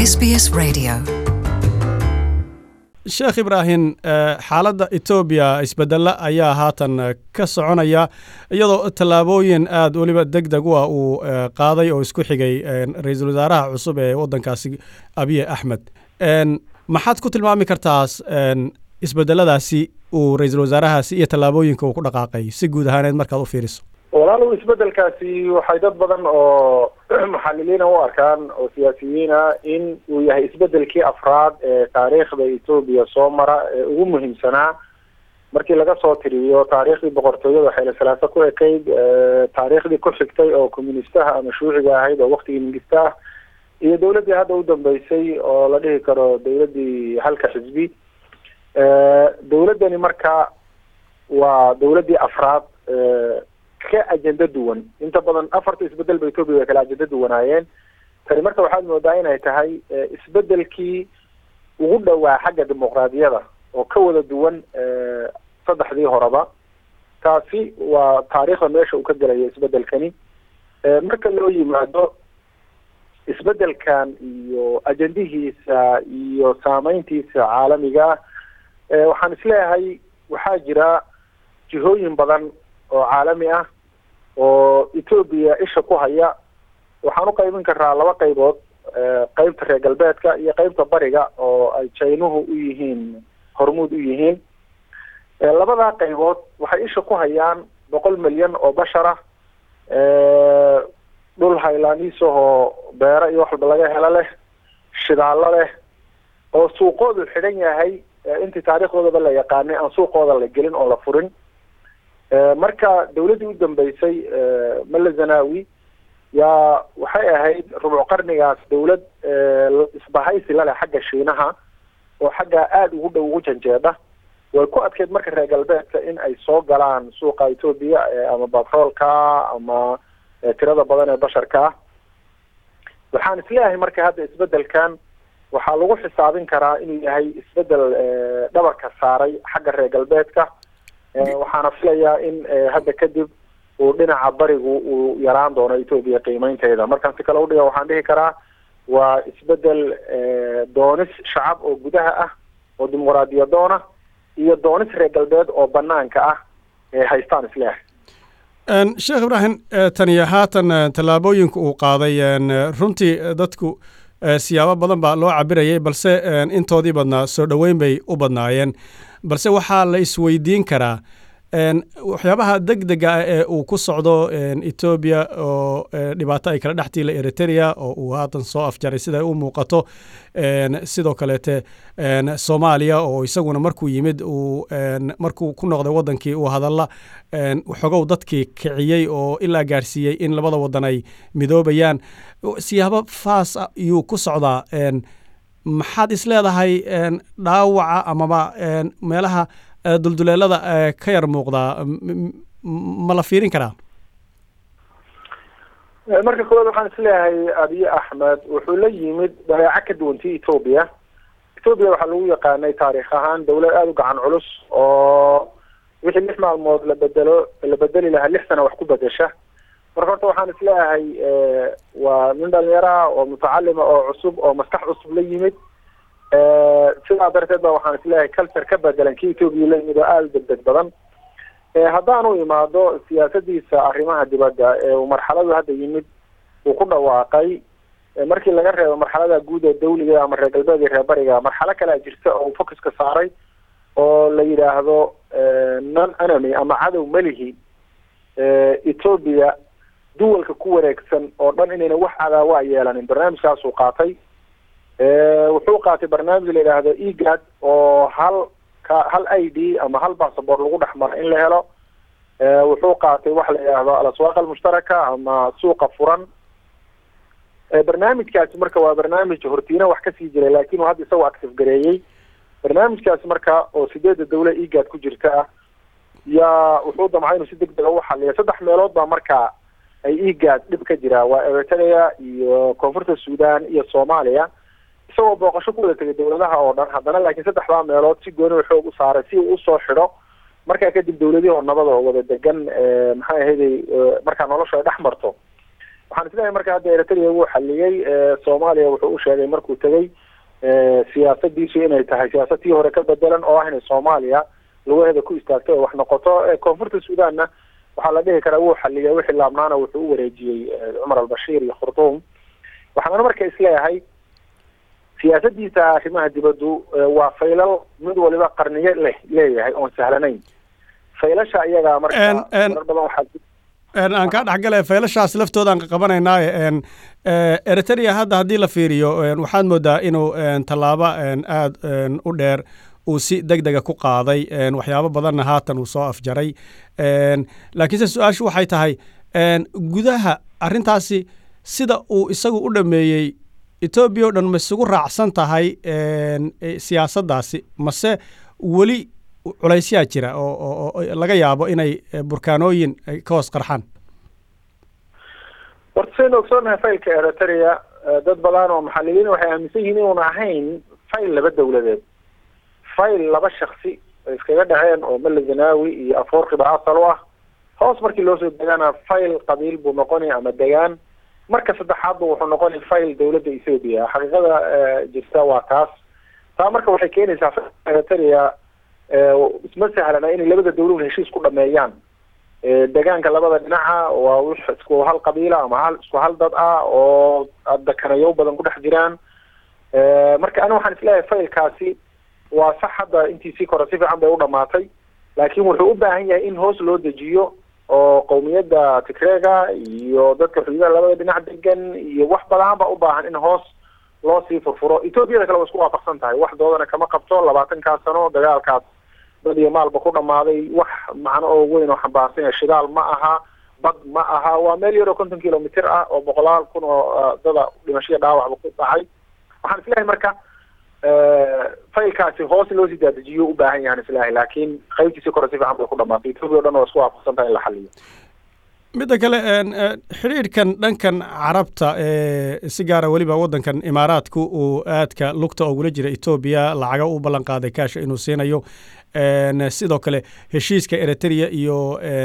SBS Radio. sheekh ibraahim xaaladda etoobiya isbedella ayaa haatan ka soconaya iyadoo tallaabooyin aada weliba deg deg u ah uu qaaday oo isku xigay ra-iisul wasaaraha cusub ee waddankaasi abiye axmed maxaad ku tilmaami kartaas isbedeladaasi uu ra-iisul wasaarahaasi iyo tallaabooyinka uu ku dhaqaaqay si guud ahaaneed markaad u fiiriso walaalow isbedelkaasi waxay dad badan oo muxaliliina u arkaan oo siyaasiyiina in uu yahay isbedelkii afraad ee taariikhda etoobiya soo mara ee ugu muhiimsanaa markii laga soo tiriyo taariikhdii boqortooyada xeele salaasa ku ekayd taariikhdii ku xigtay oo communistaha ama shuuciga ahayd oo waktigii mingista ah iyo dawladdii hadda u dambeysay oo la dhihi karo dawladdii halka xisbi dawladdani marka waa dawladdii afraad ka ajenda duwan inta badan afarta isbedel ba etoobiya way kala ajenda duwanaayeen tani marka waxaad moodaa inay tahay isbedelkii ugu dhowaa xagga dimuqraadiyada oo ka wada duwan saddexdii horeba taasi waa taariikhda meesha uu ka gelayo isbedelkani marka loo yimaado isbedelkan iyo ajendihiisa iyo saameyntiisa caalamiga ah waxaan isleeyahay waxaa jira jihooyin badan oo caalami ah oo etoobiya isha ku haya waxaan u qaybin karaa laba qaybood qeybta reer galbeedka iyo qeybta bariga oo ay jaynuhu u yihiin hormuud u yihiin labadaa qaybood waxay isha ku hayaan boqol milyan oo bashar ah dhul haylaaniisahoo beero iyo wax walba laga helo leh shidaallo leh oo suuqoodu xidhan yahay intii taariikhdoodaba la yaqaanay aan suuqooda la gelin oo la furin marka dawladdii u dambeysay male zanawi yaa waxay ahayd rubuc qarnigaas dawlad isbahaysi laleh xagga shiinaha oo xaggaa aada ugu dhow ugu janjeedha way ku adkeyd marka reer galbeedka in ay soo galaan suuqa etoobiya ama batroolka ama tirada badan ee basharka ah waxaan isleeyahay marka hadda isbedelkan waxaa lagu xisaabin karaa inuu yahay isbedel dhabarka saaray xagga reer galbeedka waxaana filayaa in hadda kadib uu dhinaca barigu uu yaraan doono etoobiya qiimeynteeda markaan si kale udhiga waxaan dhihi karaa waa isbedel doonis shacab oo gudaha ah oo dimuqraadiyadoona iyo doonis reer galbeed oo banaanka ah ee haystaan isleeyahay sheekh ibraahim taniyo haatan tallaabooyinka uu qaaday runtii dadku siyaabo badan baa loo cabirayay balse intoodii badnaa soo dhoweyn bay u badnaayeen balse waxaa la isweydiin karaa waxyaabaha deg dega ah ee uu ku socdo etoobiya oo dhibaato ay kala dhex tiila eritrea oo uu haatan soo afjaray sida u muuqato sidoo kaleete soomaaliya oo isaguna markuu yimid uu markuu ku noqday waddankii uu hadalla xogow dadkii kiciyey oo ilaa gaarsiiyey in labada waddan ay midoobayaan siyaabo faas ayuu ku socdaa maxaad is leedahay dhaawaca amaba meelaha dulduleelada ka yar muuqdaa ma la fiirin karaa marka koowaad waxaan isleeyahay abiye axmed wuxuu la yimid dabeeco ka duwantii etoobiya etoobiya waxaa lagu yaqaanay taariikh ahaan dawlad aada u gacan culus oo wixii lix maalmood la bedelo la bedeli lahaa lix sana wax ku bedesha marka horta waxaan isleeyahay waa nin dhalinyaraha oo mutacalima oo cusub oo maskax cusub la yimid sidaa darteed ba waxaan isleeyahay culture ka bedelan kii etoobiya la yimid oo aada u degdeg badan haddaanu imaado siyaasadiisa arrimaha dibadda ee uu marxaladu hadda yimid uu ku dhawaaqay markii laga reebo marxalada guud ee dawliga ama reer galbeed iyo reer bariga marxalo kalea jirta oo uu focuska saaray oo la yidhaahdo non enemy ama cadow melihi etoobiya duwalka ku wareegsan oo dhan inayna wax cadaawa yeelanin barnaamijkaasuu qaatay wuxuu qaatay barnaamij la yidhaahdo egad oo hal ka hal i d ama hal bassabort lagu dhex maro in la helo wuxuu qaatay waxa la yidhaahdo alaswaaq almushtaraka ama suuqa furan barnaamijkaasi marka waa barnaamij hortiina wax kasii jiray laakin uu hadda isagoo active gareeyey barnaamijkaasi marka oo sideedda dawla egad ku jirta ah yaa wuxuu damcay inuu si deg dega u xaliyo saddex meelood baa marka ay egad dhib ka jiraa waa eritrea iyo koonfurta sudan iyo soomaaliya isagoo booqasho ku wada tegay dawladaha oo dhan haddana laakiin saddexdaa meelood si gooni xoog u saaray si uu usoo xidho markaa kadib dawladihii oo nabad oo wada degan maxay ahayday markaa noloshu ay dhex marto waxaan isleeyahay marka hadda eritrea wuu xaliyey soomaaliya wuxuu u sheegay markuu tegey siyaasadiisu inay tahay siyaasad tii hore ka bedelan oo ah inay soomaaliya lugaheeda ku istaagto oo wax noqoto koonfurta suudanna waxaa la dhihi karaa wuu xaliyay wixii laabnaana wuxuu u wareejiyey cumar albashiir iyo khurtuum waxaana marka isleeyahay siyaasadiisa arrimaha dibaddu waa faylal mid waliba qarniyo leh leeyahay oon sahlanayn faylasha iyagaa marka marar badan waxaa aan kaa dhexgale faylashaas laftoodaan qabanaynaaye eritrea hadda haddii la fiiriyo waxaad moodaa inuu tallaabo aada u dheer uu si deg dega ku qaaday waxyaabo badanna haatan uu soo afjaray laakiinse su-aashu waxay tahay gudaha arrintaasi sida uu isagu u dhameeyey etoobiya o dhan ma isugu raacsan tahay siyaasaddaasi mase weli culaysyaa jira oo laga yaabo inay burkaanooyin ka hoos qarxaan horta saynu ogsoonahay faylka eritrea dad badan oo maxaliliin waxay aaminsan yihiin inuun ahayn fayl laba dawladeed fayl laba shaksi ay iskaga dhaceen oo mele zanaawi iyo afoorkiba asal u ah hoos markii loo soo degana fayl qabiil buu noqonay ama degaan marka saddexaadba wuxuu noqonay fayl dawladda ethoobia xaqiiqada jirta waa taas taa marka waxay keenaysaa eritrea isma sahlana inay labada dawlad heshiis ku dhameeyaan degaanka labada dhinaca waa wix isku hal qabiila ama hal isku hal dad ah oo dakanayo badan ku dhex jiraan marka ani waxaan isleeyahay faylkaasi waa sax hadda intiisii kore si fiican bay u dhamaatay laakiin wuxuu u baahan yahay in hoos loo dejiyo oo qowmiyadda tigreega iyo dadka xuduudaha labada dhinac degan iyo wax badan ba u baahan in hoos loo sii furfuro etoobiyada kale waa isku waafaqsan tahay wax doodana kama qabto labaatankaas sano dagaalkaas dad iyo maalba ku dhamaaday wax macno oo weyn oo xambaarsan yahay shidaal ma aha bad ma aha waa meel yar oo konton kilomitr ah oo boqolaal kun oo dada dhimashaya dhaawacba ku dhacay waxaan isleeyahay marka faylkaasi hoos in loo sii daadajiyo u baahan yahan islahay laakiin qaybtiisii kore si fiican bay ku dhamaatay etoobiya o dhan waa isku waafaqsan tahay in la xaliyo midda kale xidhiidhkan dhankan carabta ee si gaara weliba waddankan imaaraadku uu aadka lugta ogula jira etoobiya lacaga u ballan qaaday kaasha inuu siinayo sidoo kale heshiiska eritrea iyo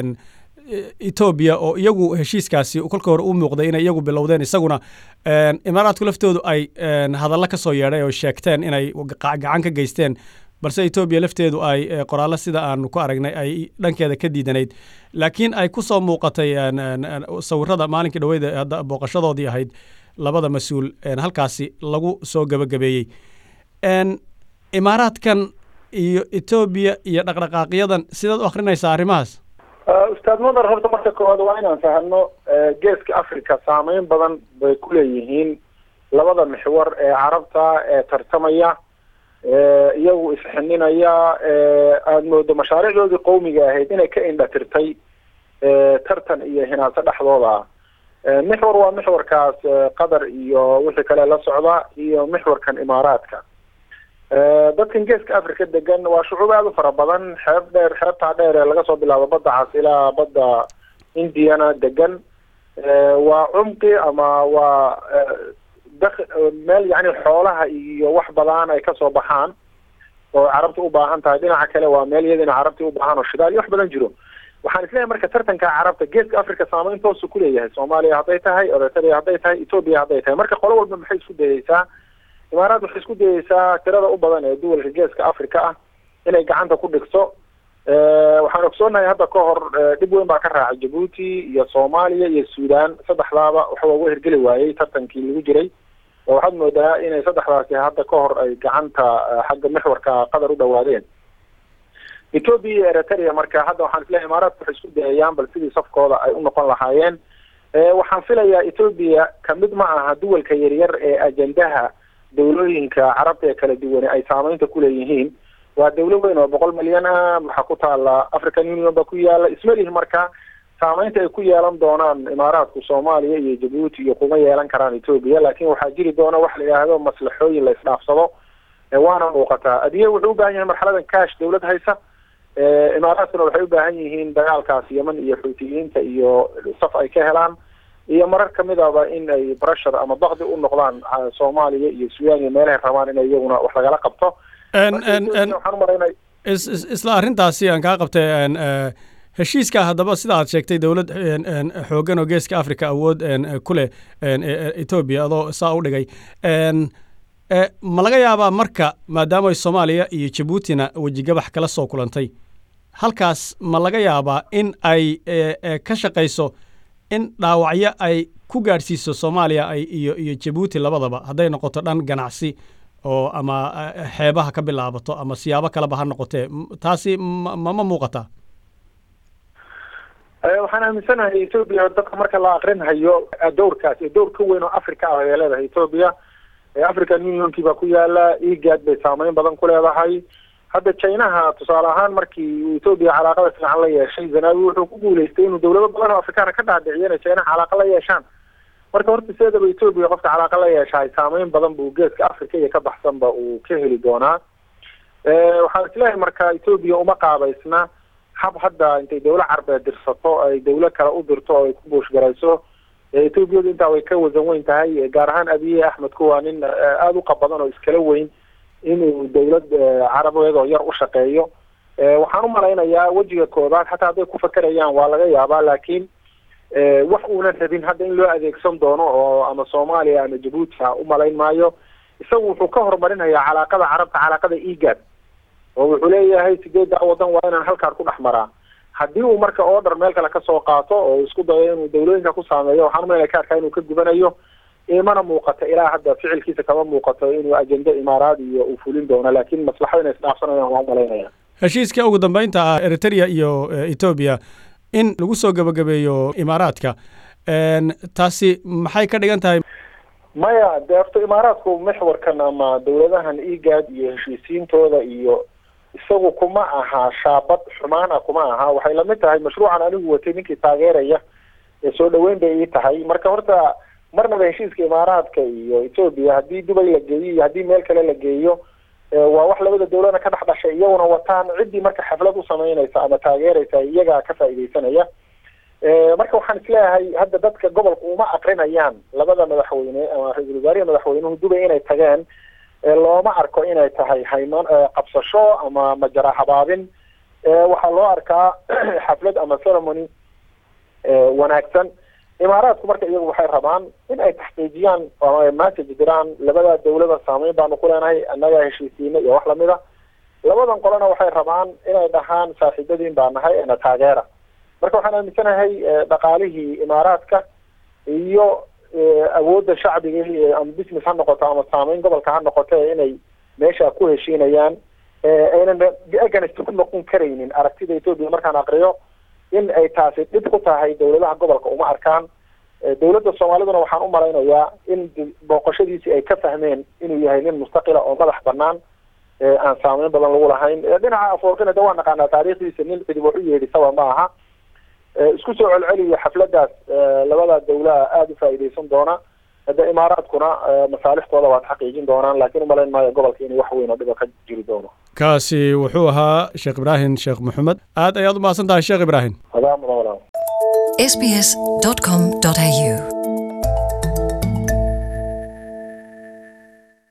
etoobiya oo iyagu heshiiskaasi kolka hore u muuqday inay iyagu bilowdeen isaguna imaaraadku laftoodu ay hadallo ka soo yeedhay oo sheegteen inay gacan ka geysteen balse etoobiya lafteedu ay qoraallo sida aanu ku aragnay ay dhankeeda ka diidanayd laakiin ay ku soo muuqatay sawirada maalinkii dhaweyda booqashadoodii ahayd labada mas-uul halkaasi lagu soo gebagabeeyey imaaraadkan iyo etoobiya iyo dhaqdhaqaaqyadan sidaad u akrinaysaa arrimahaas ustaad mudar horta marka koowaad waa inaan fahano geeska africa saameyn badan bay ku leeyihiin labada mixwar ee carabta ee tartamaya iyagu isxininaya aada moodo mashaariicdoodii qowmiga ahayd inay ka indhatirtay tartan iyo hinaaso dhexdooda ah mixwar waa mixwarkaas qatar iyo wixii kale la socda iyo mixwarkan imaaraadka dadkan geeska africa degan waa shucuub aada u fara badan xeeb dheer xeebtaa dheer ee laga soo bilaabo badda cas ilaa badda indiana degan waa cumqi ama waa dak meel yacni xoolaha iyo wax badan ay kasoo baxaan oo carabta u baahan tahay dhinaca kale waa meel iyadina carabta u baahan oo shidaal iyo wax badan jiro waxaan isleeyahay marka tartanka carabta geeska africa saameyn toosu kuleeyahay soomaaliya hadday tahay eritrea hadday tahay etoobiya hadday tahay marka qolo walba maxay isku dayeysaa imaaraad waxay isku dayeysaa tirada u badan ee duwalka geeska africa ah inay gacanta ku dhigto waxaan ogsoonahay hadda ka hor dhib weyn baa ka raacay jabuuti iyo soomaaliya iyo suudaan saddexdaaba waxaa uga hirgeli waayey tartankii lagu jiray oo waxaad moodaa inay saddexdaasi hadda ka hor ay gacanta xagga mixwarka qatar u dhawaadeen etoobiya iyo eritrea marka hadda waxaan isleeyahay imaaraadka waxay isku dayayaan bal sidii safkooda ay u noqon lahaayeen waxaan filayaa etoobiya kamid ma aha duwalka yaryar ee ajendaha dawlooyinka carabta ee kala duwane ay saameynta kuleeyihiin waa dawlo weyn oo boqol milyan ah waxaa ku taala african union ba ku yaala ismalihi marka saameynta ay ku yeelan doonaan imaaraadku soomaaliya iyo jabuuti iyo kuma yeelan karaan etoobiya laakiin waxaa jiri doona wax la yidhaahdo maslaxooyin la isdhaafsado waana muuqataa adiye wuxuu u baahan yahay marxaladan cash dawlad haysa imaaraadkuna waxay u baahan yihiin dagaalkaas yeman iyo xuutiyiinta iyo saf ay ka helaan iyo marar kamidaba in ay brashar ama bakdi u noqdaan soomaaliya iyo suudaan iyo meelahay rabaan inay iyaguna wax lagala qabto isla arrintaasi aan kaa qabtay heshiiska haddaba sida aad sheegtay dowlad xooggan oo geeska africa awood ku leh etoobiya adoo saa u dhigay ma laga yaabaa marka maadaama soomaaliya iyo jabuutina wejigabax kala soo kulantay halkaas ma laga yaabaa in ay ka shaqayso in dhaawacyo ay ku gaadhsiiso soomaaliya ay iyo iyo jabuuti labadaba hadday noqoto dhan ganacsi oo ama xeebaha ka bilaabato ama siyaabo kaleba ha noqotee taasi mama muuqataa waxaan aaminsanahay etoobiya dadka marka la akrinhayo dowrkaas dowr ka weyn oo africa ah ay leedahay etoobiya african unionkii baa ku yaala egad bay saameyn badan ku leedahay hadda chinaha tusaale ahaan markii uu etoobiya calaaqada fiican la yeeshay zanawi wuxuu ku guuleystay inuu dowlado badan oo afrikaana ka dhaadhiciyo inay chinaha calaaqa la yeeshaan marka horta sideedaba etoobiya qofka calaaqa la yeeshahay saameyn badan buu geeska africa iyo ka baxsanba uu ka heli doonaa waxaan isleeyahay marka etoobiya uma qaabaysna hab hadda intay dawla carbeed dirsato ay dawlo kale u dirto oo ay ku buushgarayso etoobiyadu intaa way ka wasan weyn tahay gaar ahaan abiye axmedku waa nin aada u qabadan oo iskala weyn inuu dawlad carabeed oo yar u shaqeeyo waxaan umalaynayaa wejiga koobaad xataa hadday ku fakerayaan waa laga yaabaa laakiin wax uunan rabin hadda in loo adeegsan doono oo ama soomaaliya ama jabuuti ha umalayn maayo isagu wuxuu ka horumarinayaa calaaqada carabta calaaqada egad oo wuxuu leeyahay sideedda wadan waa inaan halkaan ku dhex maraa haddii uu marka order meel kale kasoo qaato oo isku dayo inuu dawlooyinka ku saameeyo waxaan umaynaya ka arkaa inuu ka gubanayo imana muuqato ilaa hadda ficilkiisa kama muuqato inuu ajende imaaraad iyo uu fulin doono laakiin maslaxada inay isdhaafsanayaan waan umalaynaya heshiiska ugu dambeynta ah eritrea iyo etoobiya in lagu soo gebagabeeyo imaaraadka taasi maxay ka dhigan tahay maya dee horta imaaraadku mexwarkan ama dawladahan egad iyo heshiisiintooda iyo isagu kuma aha shaabad xumaana kuma aha waxay lamid tahay mashruucan anigu watay ninkii taageeraya ee soo dhaweyn bay ii tahay marka horta marnaba heshiiska imaaraadka iyo etoobiya haddii dubay la geeyo iyo haddii meel kale la geeyo waa wax labada dawlana ka dhex dhashay iyaguna wataan ciddii marka xaflad u samaynaysa ama taageeraysa iyagaa ka faa'iidaysanaya marka waxaan isleeyahay hadda dadka gobolka uma akrinayaan labada madaxweyne ama ra-iisul wasaarihi madaxweynuhu dubay inay tageen looma arko inay tahay hayman qabsasho ama majara habaabin waxaa loo arkaa xaflad ama ceremony wanaagsan imaaraadku marka iyagu waxay rabaan in ay taxqiijiyaan ama message diraan labada dawlada saameyn baanu ku leenahay annaga heshiisiina iyo wax lamida labadan qolena waxay rabaan inay dhahaan saaxiibadiin baa nahay ena taageera marka waxaan aaminsanahay dhaqaalihii imaaraadka iyo awoodda shacbiga ama business ha noqoto ama saameyn gobolka ha noqoto inay meesha ku heshiinayaan aynan against ku noqon karaynin aragtida etoobiya markaan aqriyo in ay taasi dhib ku tahay dawladaha gobolka uma arkaan dawladda soomaaliduna waxaan u malaynayaa in booqashadiisii ay ka fahmeen inuu yahay nin mustaqila oo madax banaan aan saameyn badan lagu lahayn dhinaca afoorkana de waa naqaanaa taariikhdiisa nin cidib wax u yeedhisaba ma aha isku soo celceliyo xafladaas labada dawlaha aada u faa'iidaysan doona hadda imaaraadkuna masaalixtooda waad xaqiijin doonaan laakiin umalayn maayo gobolka inay wax weyn oo dhiba ka jiri doono kaasi wuxuu ahaa sheekh ibraahim sheekh maxamed aad ayaad u mahadsan tahay sheekh ibraahim adaa mudan walaal sbs.com.au